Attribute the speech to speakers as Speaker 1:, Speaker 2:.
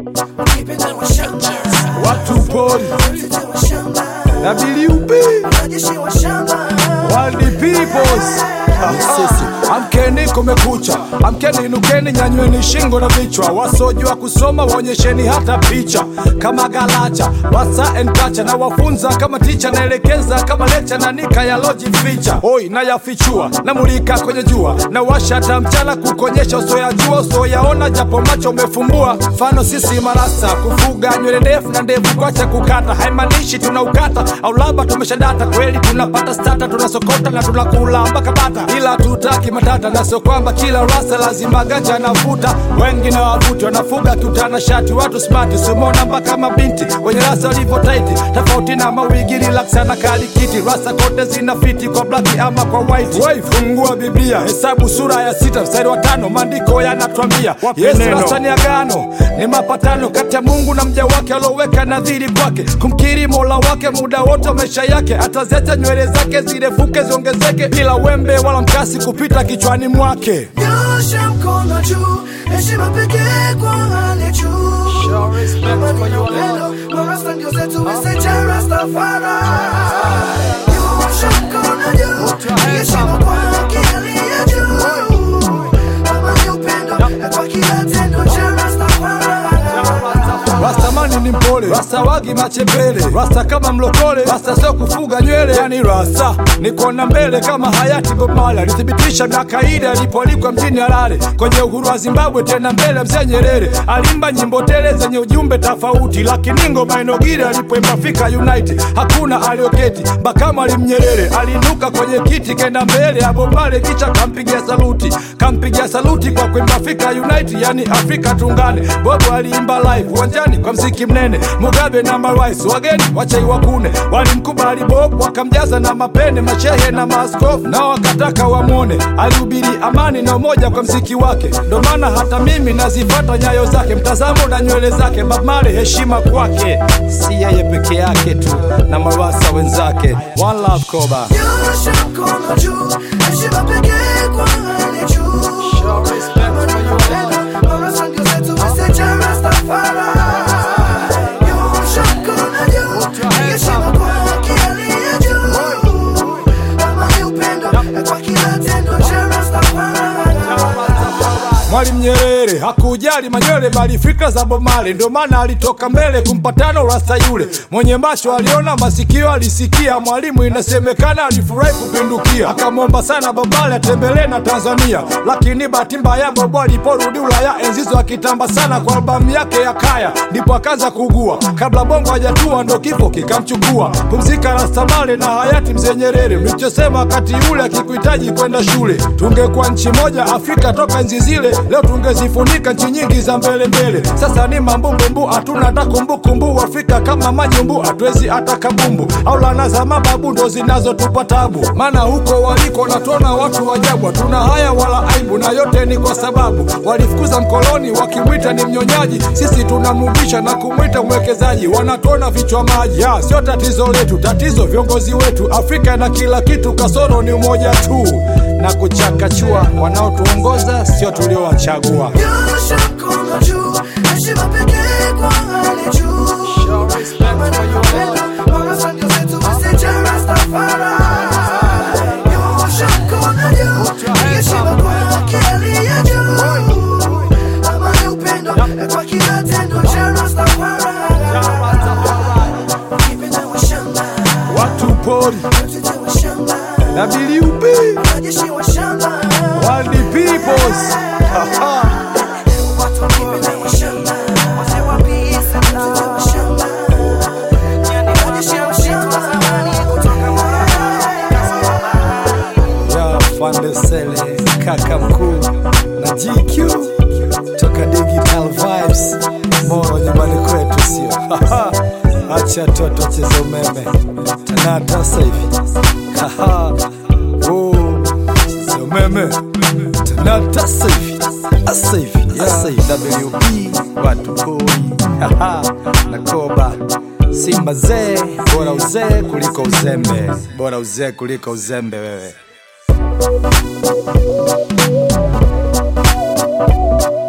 Speaker 1: wakipenda washamba,
Speaker 2: watu pori
Speaker 1: wote washamba,
Speaker 2: na WP
Speaker 1: wanajeshi washamba.
Speaker 2: World Peoples. Sisi amkeni, kumekucha, amkeni, inukeni, nyanyweni shingo na vichwa. Wasojua kusoma waonyesheni hata picha kama galacha, wasa and kacha na wafunza kama ticha, naelekeza kama lecha na nika ya loji ficha. Oi, nayafichua namulika kwenye jua na washa hata mchana kukonyesha usoyajua usoyaona, japo macho umefumbua. Mfano sisi marasa kufuga nywele ndefu na ndevu kwacha kukata, haimaanishi tunaukata au labda tumeshadata. Kweli tunapata stata, tunasokota na tunakula mpaka bata, ila tutaki matata, na sio kwamba kila rasa lazima ganja anavuta. Wengi na wavuti wanafuga kiutana shati, watu smart simona mpaka mabinti wenye rasa walivyo taiti, tofauti na mawigi relaxa na kalikiti. Rasa kote zina fiti kwa black ama kwa white. Wai, fungua Biblia, hesabu sura ya sita mstari wa tano, maandiko yanatwambia Yesu rasa ni agano, ni mapatano kati ya Mungu na mja wake alioweka nadhiri kwake, kumkiri mola wake muda wote wa maisha yake, ataziacha nywele zake zirefuke ziongezeke, bila wembe wala mkasi kupita kichwani mwake.
Speaker 1: Nyosha mkono juu, heshima pekee kwa hali juu.
Speaker 2: Show respect
Speaker 1: Amani
Speaker 2: for
Speaker 1: na
Speaker 2: your
Speaker 1: upendo, marasta ndio zetu, message ya Rastafari. Nyosha mkono juu, heshima kwa haki aliye juu. Amani, upendo, kwa kila tendo cha Rastafari.
Speaker 2: Rastamani ni mpole, rasta wagi machepele, rasta kama mlokole, rasta sio kufuga nywele, yani rasta ni kuona mbele kama hayati Bob Marley alithibitisha miaka ile alipoalikwa mjini Harare kwenye uhuru wa Zimbabwe, tena mbele mzee Nyerere alimba nyimbo tele zenye ujumbe tofauti, lakini ngoma inogire alipoimba Afrika Unite hakuna alioketi, Bakama alimnyerere aliinuka kwenye kiti kenda mbele ya Bob Marley, kicha kampigia saluti, kampigia saluti kwa kuimba Afrika Unite, yani Afrika tungane. Bob aliimba live uwanjani kwa mziki mnene, Mugabe na marais wageni wachai wakune walimkubali Bob, wakamjaza na mapene, mashehe na maaskofu nao wakataka wamwone. Alihubiri amani na umoja kwa mziki wake, ndo maana hata mimi nazifata nyayo zake, mtazamo na nywele zake. Bob Marley, heshima kwake, si yeye peke yake tu na marasa wenzake. One love Koba.
Speaker 1: Nyosha mkono juu, heshima pekee kwa hali juu.
Speaker 2: Show respect for your
Speaker 1: Upendo, marasta ndio zetu, message ya Rastafari. Nyosha mkono juu, heshima kwa haki aliye juu. Amani, upendo, kwa kila tendo cha Rastafari.
Speaker 2: Mwalimu Nyerere hakujali manywele bali fikra za Bob Marley, ndio maana alitoka mbele kumpatano rasta yule mwenye macho aliona, masikio alisikia. Mwalimu inasemekana alifurahi kupindukia, akamwomba sana Bob Marley atembelee na Tanzania, lakini bahati mbaya Bob aliporudi Ulaya enzizo akitamba sana kwa albamu yake ya Kaya, ndipo akaanza kugua. Kabla bongo hajatua ndo kifo kikamchukua. Pumzika rasta Marley na hayati mzee Nyerere, mlichosema wakati ule akikuhitaji kwenda shule. Tungekuwa nchi moja Afrika toka enzi zile, leo tungezifunika nchi nyingi za mbele mbele. Sasa ni mambumbumbu, hatuna hata kumbukumbu. Afrika kama manyumbu, hatuwezi hata kabumbu, au lana za mababu ndo zinazotupa tabu. Maana huko waliko natuona watu wajabu, hatuna haya wala aibu, na yote ni kwa sababu walifukuza mkoloni wakimwita ni mnyonyaji. Sisi tunamrudisha na kumwita mwekezaji, wanatuona vichwa maji. Ya, sio tatizo letu, tatizo viongozi wetu. Afrika na kila kitu, kasoro ni umoja tu na kuchakachua. Wanaotuongoza sio tuliowachagua.
Speaker 1: Nyosha mkono juu, heshima pekee kwa hali juu. Amani na upendo, marasta ndio zetu, message ya Rastafari. Nyosha mkono juu, heshima kwa haki aliye juu. Amani, upendo, kwa kila tendo cha Rastafari. Wakipenda washamba,
Speaker 2: Watu pori
Speaker 1: wote washamba,
Speaker 2: na WP
Speaker 1: wanajeshi washamba.
Speaker 2: World Peoples. Haha.
Speaker 1: Watu wakipenda washamba, wazee wa pisa, wote washamba. Wanajeshi washamba, zamani kutoka
Speaker 2: ya Fandesele kaka mkuu na GQ toka Digital Vibes Moro nyumbani kwetu, sio acha toto cheza umeme tanata sasa hivi Haha. Oh, cheza umeme tanata sasa hivi sasa hivi sasa hivi WP watu pori Haha. na Koba Simba zee, bora uzee kuliko uzembe, bora uzee kuliko uzembe wewe.